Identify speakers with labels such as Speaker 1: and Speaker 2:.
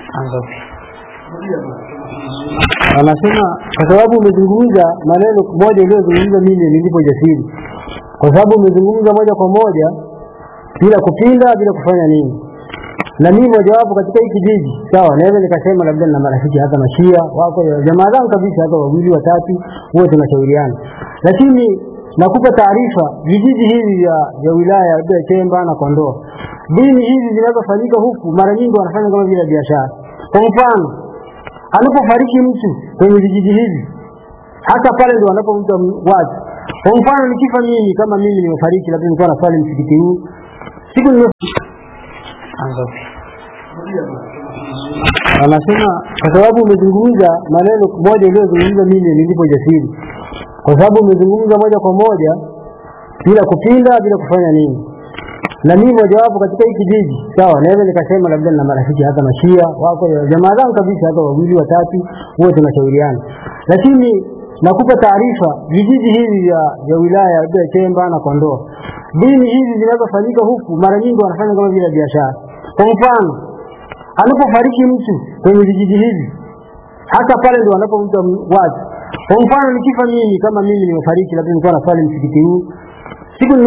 Speaker 1: Anasema kwa sababu umezungumza maneno moja uliyozungumza mimi nilipo jasiri, kwa sababu umezungumza moja kwa moja bila kupinda, bila kufanya nini. Na mimi mojawapo katika hii kijiji, sawa, naweza nikasema labda na marafiki hata mashia wako jamaa zangu kabisa, hata wawili watatu, wote tunashauriana, lakini nakupa taarifa, vijiji hivi vya vya wilaya ya Chemba na Kondoa, dini hizi zinazofanyika huku mara nyingi wanafanya kama vile biashara. Kwa mfano, anapofariki mtu kwenye vijiji hivi, hata pale ndio wanapomta watu. Kwa mfano, nikifa mimi, kama mimi nimefariki, labda nilikuwa naswali msikiti huu siku nime anasema kwa sababu umezungumza maneno moja uliyozungumza mimi nilipo jasiri, kwa sababu umezungumza moja kwa moja bila kupinda, bila kufanya nini. Na mimi mojawapo katika hii kijiji, sawa, naweza nikasema labda na marafiki hata mashia wako jamaa zangu kabisa, hata wawili watatu, wote tunashauriana, lakini nakupa taarifa, vijiji hivi vya vya wilaya ya Chemba na Kondoa, dini hizi zinazofanyika huku mara nyingi wanafanya kama vile biashara. Kwa mfano, anapofariki mtu kwenye vijiji hivi, hata pale ndio wanapomta watu. Kwa mfano, nikifa mimi, kama mimi nimefariki, labda nilikuwa naswali msikiti huu siku